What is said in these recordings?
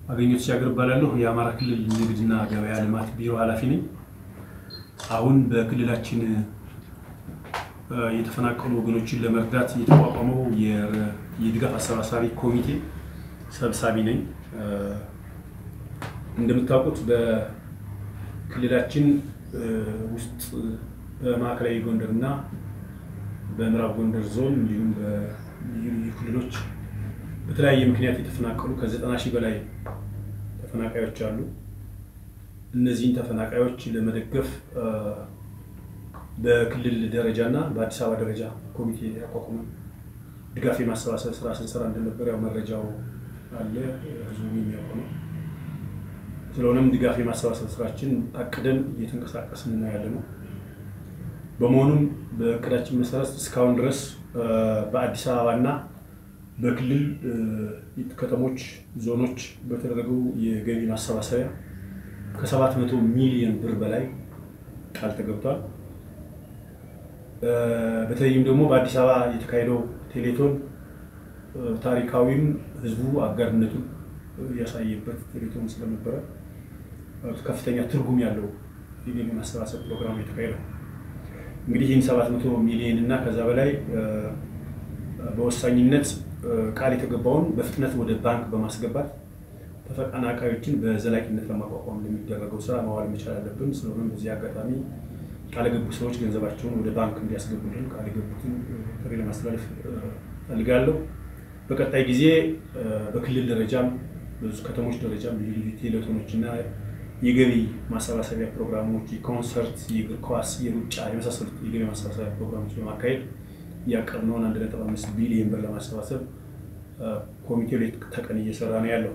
አገኘሁ ተሻገር እባላለሁ። የአማራ ክልል ንግድና ገበያ ልማት ቢሮ ኃላፊ ነኝ። አሁን በክልላችን የተፈናቀሉ ወገኖችን ለመርዳት የተቋቋመው የድጋፍ አሰባሳቢ ኮሚቴ ሰብሳቢ ነኝ። እንደምታውቁት በክልላችን ውስጥ በማዕከላዊ ጎንደር እና በምዕራብ ጎንደር ዞን እንዲሁም በልዩ ልዩ ክልሎች በተለያየ ምክንያት የተፈናቀሉ ከዘጠና ሺህ በላይ ተፈናቃዮች አሉ። እነዚህን ተፈናቃዮች ለመደገፍ በክልል ደረጃ እና በአዲስ አበባ ደረጃ ኮሚቴ ያቋቁመን ድጋፍ የማሰባሰብ ስራ ስንሰራ እንደነበር ያው መረጃው አለ፣ ህዝቡ የሚያውቀው ነው። ስለሆነም ድጋፍ የማሰባሰብ ስራችን አቅደን እየተንቀሳቀስን ነው ያለ ነው። በመሆኑም በእቅዳችን መሰረት እስካሁን ድረስ በአዲስ አበባ እና በክልል ከተሞች፣ ዞኖች በተደረገው የገቢ ማሰባሰቢያ ከሰባት መቶ ሚሊዮን ብር በላይ ቃል ተገብቷል። በተለይም ደግሞ በአዲስ አበባ የተካሄደው ቴሌቶን ታሪካዊም ህዝቡ አጋርነቱን ያሳየበት ቴሌቶን ስለነበረ ከፍተኛ ትርጉም ያለው የገቢ ማሰባሰብ ፕሮግራም የተካሄደው እንግዲህ ይህን ሰባት መቶ ሚሊዮን እና ከዛ በላይ በወሳኝነት ቃል የተገባውን በፍጥነት ወደ ባንክ በማስገባት ተፈናቃዮችን በዘላቂነት ለማቋቋም ለሚደረገው ስራ መዋል መቻል አለብን። ስለሆነም በዚህ አጋጣሚ ቃል የገቡ ሰዎች ገንዘባቸውን ወደ ባንክ እንዲያስገቡልን ቃል የገቡትን ጥሪ ለማስተላለፍ ፈልጋለሁ። በቀጣይ ጊዜ በክልል ደረጃም ብዙ ከተሞች ደረጃም ልዩ ልዩ ቴሌቶኖች እና የገቢ ማሰባሰቢያ ፕሮግራሞች፣ የኮንሰርት፣ የእግር ኳስ፣ የሩጫ የመሳሰሉት የገቢ ማሰባሰቢያ ፕሮግራሞች በማካሄድ ያቀድነውን አንድ ነጥብ አምስት ቢሊየን ብር ለማሰባሰብ ኮሚቴው ሌት ተቀን እየሰራ ነው ያለው።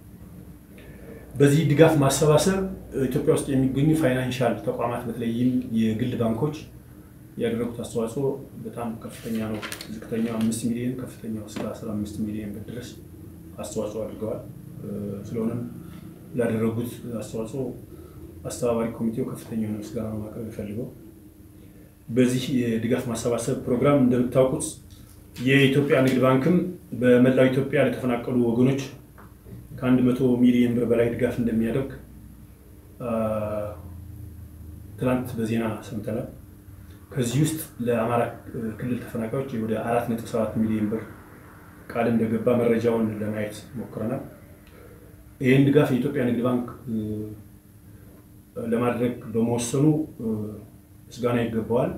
በዚህ ድጋፍ ማሰባሰብ ኢትዮጵያ ውስጥ የሚገኙ ፋይናንሻል ተቋማት በተለይም የግል ባንኮች ያደረጉት አስተዋጽኦ በጣም ከፍተኛ ነው። ዝቅተኛው አምስት ሚሊዮን ከፍተኛው እስከ አስራ አምስት ሚሊዮን ብር ድረስ አስተዋጽኦ አድርገዋል። ስለሆነም ላደረጉት አስተዋጽኦ አስተባባሪ ኮሚቴው ከፍተኛ የሆነ ምስጋና ነው ማቅረብ የፈልገው። በዚህ የድጋፍ ማሰባሰብ ፕሮግራም እንደምታውቁት የኢትዮጵያ ንግድ ባንክም በመላው ኢትዮጵያ ለተፈናቀሉ ወገኖች ከአንድ መቶ ሚሊዮን ብር በላይ ድጋፍ እንደሚያደርግ ትናንት በዜና ሰምተናል። ከዚህ ውስጥ ለአማራ ክልል ተፈናቃዮች ወደ አራት ነጥብ ሰባት ሚሊዮን ብር ቃል እንደገባ መረጃውን ለማየት ሞክረናል። ይህን ድጋፍ የኢትዮጵያ ንግድ ባንክ ለማድረግ በመወሰኑ ምስጋና ይገባዋል።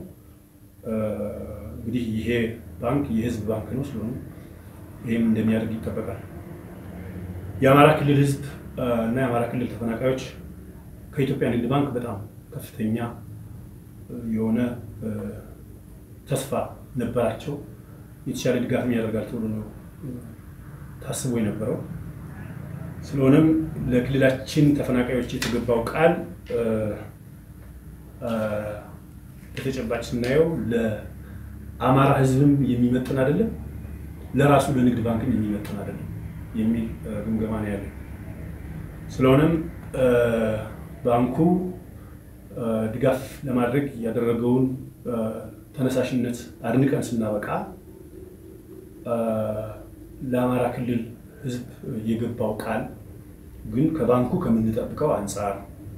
እንግዲህ ይሄ ባንክ የህዝብ ባንክ ነው። ስለሆነ ይህም እንደሚያደርግ ይጠበቃል። የአማራ ክልል ህዝብ እና የአማራ ክልል ተፈናቃዮች ከኢትዮጵያ ንግድ ባንክ በጣም ከፍተኛ የሆነ ተስፋ ነበራቸው። የተሻለ ድጋፍም ያደርጋል ተብሎ ነው ታስቦ የነበረው። ስለሆነም ለክልላችን ተፈናቃዮች የተገባው ቃል በተጨባጭ ስናየው ለአማራ ህዝብም የሚመጥን አይደለም፣ ለራሱ ለንግድ ባንክም የሚመጥን አይደለም የሚል ግምገማ ነው ያለ። ስለሆነም ባንኩ ድጋፍ ለማድረግ ያደረገውን ተነሳሽነት አድንቀን ስናበቃ ለአማራ ክልል ህዝብ የገባው ቃል ግን ከባንኩ ከምንጠብቀው አንጻር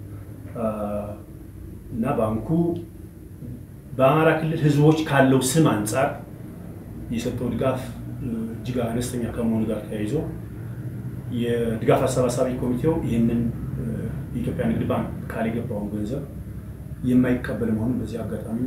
እና ባንኩ በአማራ ክልል ህዝቦች ካለው ስም አንጻር የሰጠው ድጋፍ እጅግ አነስተኛ ከመሆኑ ጋር ተያይዞ የድጋፍ አሰባሳቢ ኮሚቴው ይህንን የኢትዮጵያ ንግድ ባንክ ቃል የገባውን ገንዘብ የማይቀበል መሆኑን በዚህ አጋጣሚ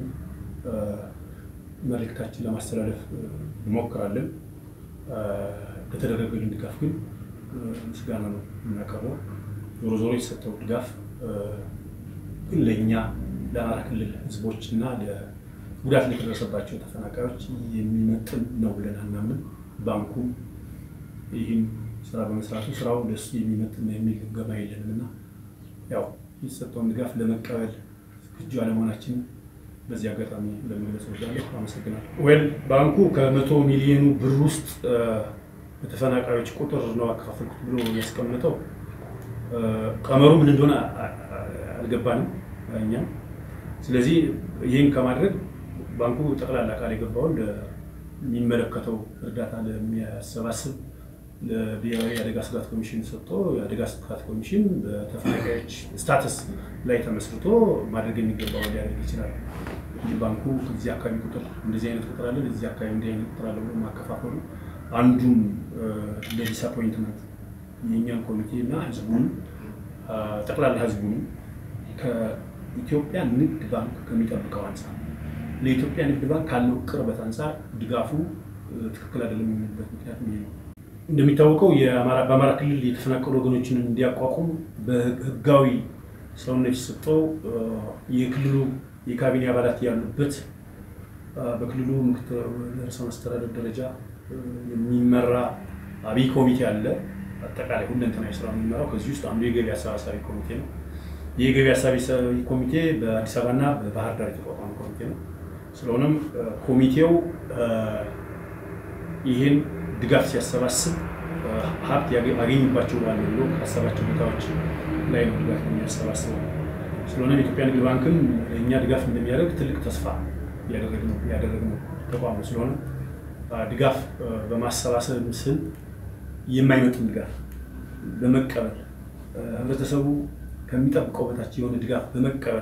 መልእክታችን ለማስተላለፍ እንሞክራለን። በተደረገልን ድጋፍ ግን ምስጋና ነው የምናቀርበው። ዞሮ ዞሮ የተሰጠው ድጋፍ ግን ለእኛ ለአማራ ክልል ህዝቦች እና ጉዳት ለደረሰባቸው ተፈናቃዮች የሚመጥን ነው ብለን አናምን። ባንኩ ይህን ስራ በመስራቱ ስራው ለሱ የሚመጥን ነው የሚል ግምገማ የለንም እና ያው የተሰጠውን ድጋፍ ለመቀበል ዝግጁ አለመሆናችን በዚህ አጋጣሚ ለመግለጽ እወዳለሁ። አመሰግናለሁ። ወል ባንኩ ከመቶ ሚሊዮኑ ብር ውስጥ በተፈናቃዮች ቁጥር ነው አከፋፈልኩት ብሎ ያስቀምጠው ቀመሩ ምን እንደሆነ አልገባንም እኛም። ስለዚህ ይህን ከማድረግ ባንኩ ጠቅላላ ቃል የገባውን ለሚመለከተው እርዳታ ለሚያሰባስብ ለብሔራዊ የአደጋ ስጋት ኮሚሽን ሰጥቶ የአደጋ ስጋት ኮሚሽን በተፈናቃዮች ስታተስ ላይ ተመስርቶ ማድረግ የሚገባው ሊያደርግ ይችላል። ባንኩ እዚህ አካባቢ ቁጥር እንደዚህ አይነት ቁጥር አለ፣ እዚህ አካባቢ እንዲህ አይነት ቁጥር አለ ብሎ ማከፋፈሉ አንዱም ለዲስአፖይንትመንት የእኛን ኮሚቴ እና ህዝቡን ጠቅላላ ህዝቡን ከኢትዮጵያ ንግድ ባንክ ከሚጠብቀው አንጻር ለኢትዮጵያ ንግድ ባንክ ካለው ቅርበት አንጻር ድጋፉ ትክክል አይደለም የሚልበት ምክንያት ይሄ ነው። እንደሚታወቀው በአማራ ክልል የተፈናቀሉ ወገኖችን እንዲያቋቁም በህጋዊ ሰውነት የሰጠው የክልሉ የካቢኔ አባላት ያሉበት በክልሉ ምክትል ርዕሰ መስተዳደር ደረጃ የሚመራ አብይ ኮሚቴ አለ። አጠቃላይ ሁለንተናዊ ስራ የሚመራው ከዚህ ውስጥ አንዱ የገቢ አሰባሳቢ ኮሚቴ ነው። ይህ የገቢ አሰባሳቢ ኮሚቴ በአዲስ አበባና በባህር ዳር የተቋቋመ ኮሚቴ ነው። ስለሆነም ኮሚቴው ይህን ድጋፍ ሲያሰባስብ ሀብት አገኝባቸው ባለ ብሎ ካሰባቸው ቦታዎች ላይ ነው ድጋፍ የሚያሰባስበው። ስለሆነም የኢትዮጵያ ንግድ ባንክም ለእኛ ድጋፍ እንደሚያደርግ ትልቅ ተስፋ ያደረግነው ተቋም ነው። ስለሆነ ድጋፍ በማሰባሰብ ስም የማይመጥን ድጋፍ በመቀበል ህብረተሰቡ ከሚጠብቀው በታች የሆነ ድጋፍ በመቀበል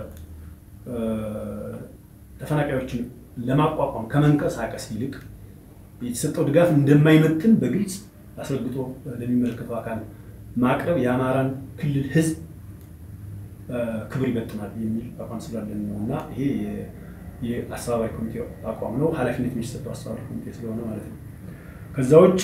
ተፈናቃዮችን ለማቋቋም ከመንቀሳቀስ ይልቅ የተሰጠው ድጋፍ እንደማይመጥን በግልጽ አስረግጦ ለሚመለከተው አካል ማቅረብ የአማራን ክልል ህዝብ ክብር ይበጥናል የሚል አቋም ስላለን ነው እና ይሄ የአስተባባሪ ኮሚቴ አቋም ነው። ኃላፊነት የሚሰጠው አስተባባሪ ኮሚቴ ስለሆነ ማለት ነው። ከዛ ውጭ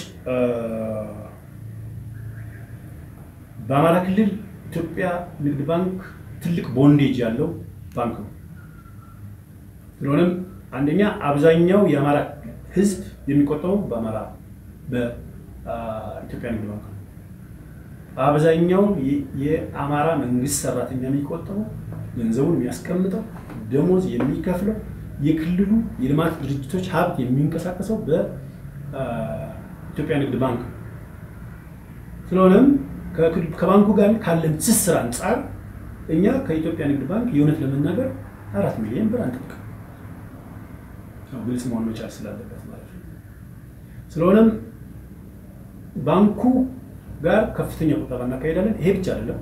በአማራ ክልል ኢትዮጵያ ንግድ ባንክ ትልቅ ቦንዴጅ ያለው ባንክ ነው። ስለሆነም አንደኛ አብዛኛው የአማራ ህዝብ የሚቆጠበው በአማራ በኢትዮጵያ ንግድ ባንክ ነው። አብዛኛው የአማራ መንግስት ሰራተኛ የሚቆጠበው ገንዘቡን የሚያስቀምጠው ደሞዝ የሚከፍለው የክልሉ የልማት ድርጅቶች ሀብት የሚንቀሳቀሰው በኢትዮጵያ ንግድ ባንክ ነው። ስለሆነም ከባንኩ ጋር ካለን ትስስር አንጻር እኛ ከኢትዮጵያ ንግድ ባንክ የእውነት ለመናገር አራት ሚሊዮን ብር አንጠብቅም። ግልጽ መሆን መቻል ስላለበት ማለት ነው። ስለሆነም ባንኩ ጋር ከፍተኛ ቁጠባ እናካሄዳለን። ይሄ ብቻ አይደለም።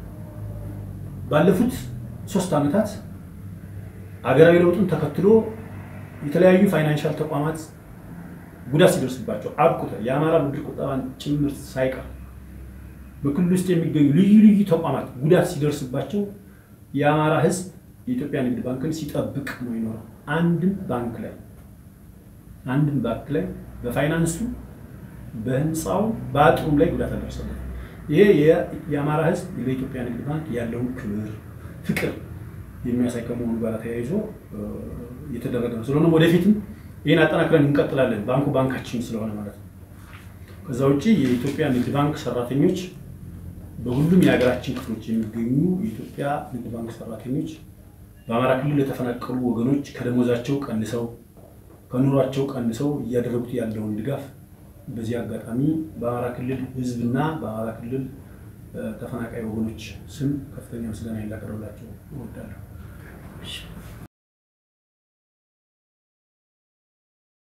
ባለፉት ሶስት ዓመታት አገራዊ ለውጡን ተከትሎ የተለያዩ ፋይናንሻል ተቋማት ጉዳት ሲደርስባቸው አብቁተ የአማራ ብድር ቁጠባን ጭምር ሳይቀር በክልል ውስጥ የሚገኙ ልዩ ልዩ ተቋማት ጉዳት ሲደርስባቸው የአማራ ሕዝብ የኢትዮጵያ ንግድ ባንክን ሲጠብቅ ነው ይኖራል። አንድም ባንክ ላይ አንድም ባንክ ላይ በፋይናንሱ በህንፃው በአጥሩም ላይ ጉዳት አልደረሰበት። ይሄ የአማራ ሕዝብ ለኢትዮጵያ ንግድ ባንክ ያለውን ክብር፣ ፍቅር የሚያሳይ ከመሆኑ ጋር ተያይዞ የተደረገ ነው። ስለሆነ ወደፊትም ይህን አጠናክረን እንቀጥላለን። ባንኩ ባንካችን ስለሆነ ማለት ነው። ከዛ ውጭ የኢትዮጵያ ንግድ ባንክ ሰራተኞች በሁሉም የሀገራችን ክፍሎች የሚገኙ የኢትዮጵያ ንግድ ባንክ ሰራተኞች በአማራ ክልል ለተፈናቀሉ ወገኖች ከደሞዛቸው ቀንሰው ከኑሯቸው ቀንሰው እያደረጉት ያለውን ድጋፍ በዚህ አጋጣሚ በአማራ ክልል ህዝብና በአማራ ክልል ተፈናቃይ ወገኖች ስም ከፍተኛ ምስጋና ላቀርብላቸው እወዳለሁ።